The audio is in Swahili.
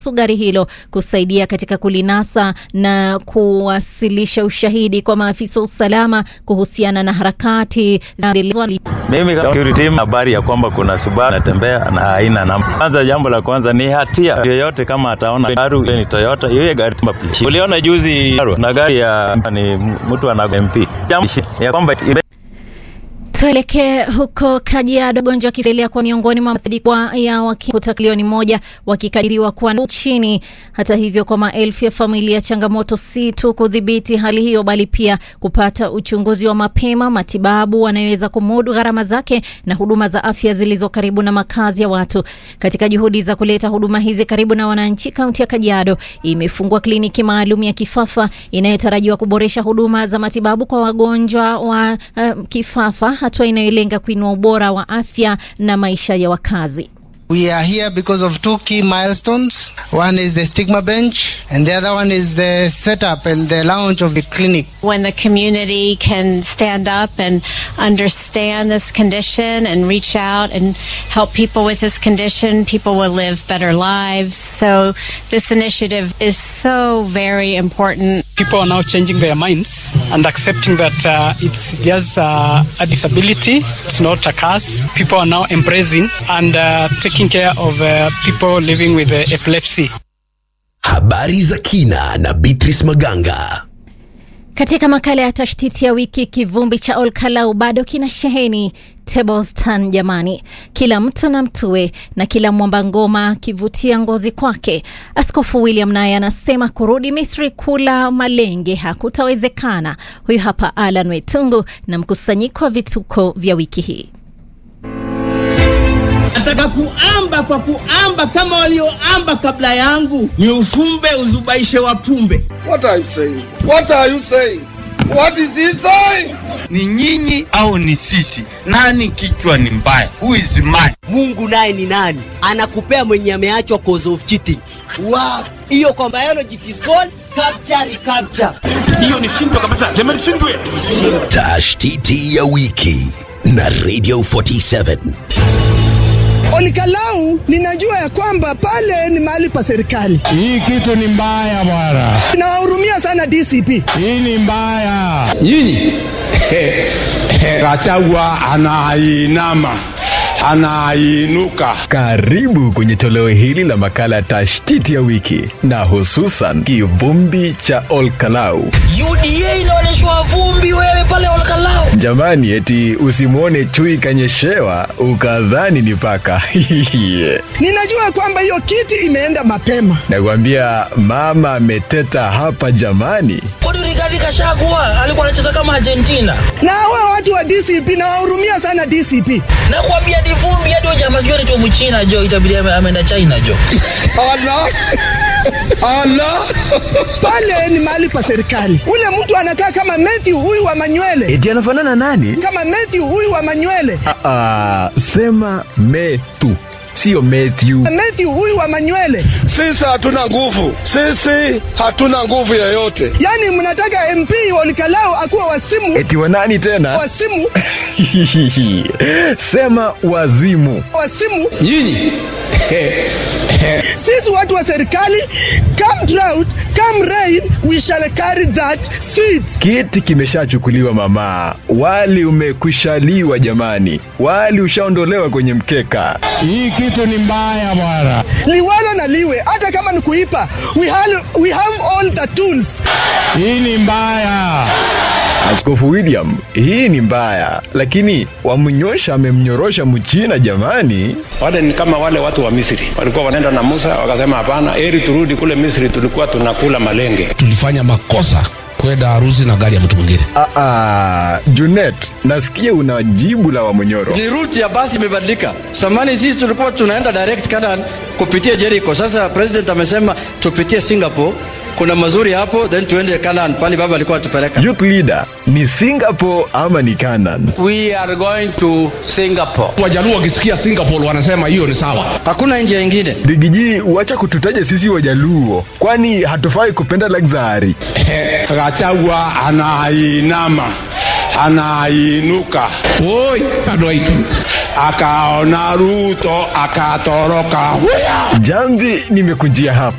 gari hilo kusaidia katika kulinasa na kuwasilisha ushahidi kwa maafisa wa usalama kuhusiana na harakati Mimi kama security team, habari ya kwamba kuna Subaru natembea na haina namba. Kwanza, jambo la kwanza ni hatia yoyote, kama ataona gari ni Toyota, hiyo gari plate. Uliona juzi na gari ya ni mtu ana MP jambo ya kwamba Tuelekee huko Kajiado. Ugonjwa ukiendelea kwa miongoni mwa maathirika ya wakikuta milioni moja wakikadiriwa kuwa nchini. Hata hivyo, kwa maelfu ya familia, changamoto si tu kudhibiti hali hiyo, bali pia kupata uchunguzi wa mapema, matibabu wanayoweza kumudu gharama zake, na huduma za afya zilizo karibu na makazi ya watu. Katika juhudi za kuleta huduma hizi karibu na wananchi, kaunti ya Kajiado imefungua kliniki maalum ya kifafa inayotarajiwa kuboresha huduma za matibabu kwa wagonjwa wa uh, kifafa hatua inayolenga kuinua ubora wa afya na maisha ya wakazi. We are here because of two key milestones. One is the stigma bench, and the other one is the setup and the launch of the clinic. When the community can stand up and understand this condition and reach out and help people with this condition, people will live better lives. So, this initiative is so very important. People are now changing their minds and accepting that uh, it's just uh, a disability, it's not a curse. People are now embracing and uh, taking care of uh, people living with uh, epilepsy. Habari za kina na Beatrice Maganga. Katika makala ya tashtiti ya wiki, kivumbi cha Olkalau bado kina sheheni Tablestan. Jamani, kila mtu na mtue na kila mwamba ngoma akivutia ngozi kwake. Askofu William naye anasema kurudi Misri kula malenge hakutawezekana. Huyu hapa Alan Wetungu na mkusanyiko wa vituko vya wiki hii. Nataka kuamba kwa kuamba kama walioamba kabla yangu, ni ufumbe uzubaishe wapumbe. What are you saying? What are you saying? What is he saying? Ni nyinyi au ni sisi? Nani kichwa ni mbaya? Who is mad? Mungu naye ni nani? Anakupea mwenye ameachwa cause of cheating. Wow. Hiyo kwa biology it is called capture recapture. Hiyo ni shindwa kabisa. Sema ni shindwe. Tashtiti ya wiki na Radio 47. Olikalau ninajua ya kwamba pale ni mahali pa serikali. Hii kitu ni mbaya bwana. Nawahurumia sana DCP. Hii ni mbaya. Nyinyi Gachagua anainama anainuka. Karibu kwenye toleo hili la makala ya tashtiti ya wiki na hususan kivumbi cha Olkalau. UDA inaonyeshwa vumbi wewe pale Olkalau. Jamani, eti usimwone chui kanyeshewa ukadhani ni paka. Ninajua kwamba hiyo kiti imeenda mapema. Nakwambia mama ameteta hapa jamani. Kodi Rigathi Gachagua alikuwa anacheza kama Argentina. Na hawa watu wa DCP nawahurumia sana DCP. Nakwambia ni vumbi hadi jamaa sijui anaitwa Mchina jo, itabidi ameenda China jo. Allah Allah, pale ni mahali pa serikali. Ule mtu anakaa kama Matthew huyu wa manywele. Eti anafanana nani? Kama Matthew huyu wa manywele. Ah, sema metu sio Matthew. Matthew huyu wa manywele. Sisi hatuna nguvu, sisi hatuna nguvu yoyote. Yaani mnataka MP Olikalau akuwa wasimu? Eti wa nani tena? Wasimu. Sema wazimu. Wasimu. Nyinyi sisi watu wa serikali, come drought, come rain, we shall carry that seed. Kiti kimeshachukuliwa mama, wali umekwishaliwa jamani, wali ushaondolewa kwenye mkeka. Hii kitu ni mbaya bwana. Liwalo na liwe, hata kama ni kuipa, we have, we have all the tools. Hii ni mbaya. Askofu William, hii ni mbaya, lakini wamnyosha amemnyorosha Mchina jamani. Wale ni kama wale watu wa Misri walikuwa wanaenda na Musa, wakasema hapana, heri turudi kule Misri, tulikuwa tunakula malenge. Tulifanya makosa kwenda harusi na gari ya mtu mwingine. Ah, ah, Junet, nasikia una jibu la Wamonyoro. Ni route ya basi imebadilika. Samani sisi tulikuwa tunaenda direct Canaan kupitia Jericho. Sasa president amesema tupitie Singapore kuna mazuri hapo then tuende Canaan pale baba alikuwa atupeleka. Youth leader ni Singapore ama ni Canaan? We are going to Singapore. Wajaluo wakisikia Singapore wanasema hiyo ni sawa. Hakuna njia nyingine. Rigiji, wacha kututaja sisi Wajaluo, kwani hatufai kupenda luxury. Gachagua anainama anainuka oi andå aitå akaona Ruto akatoroka huya. Jamvi nimekujia hapa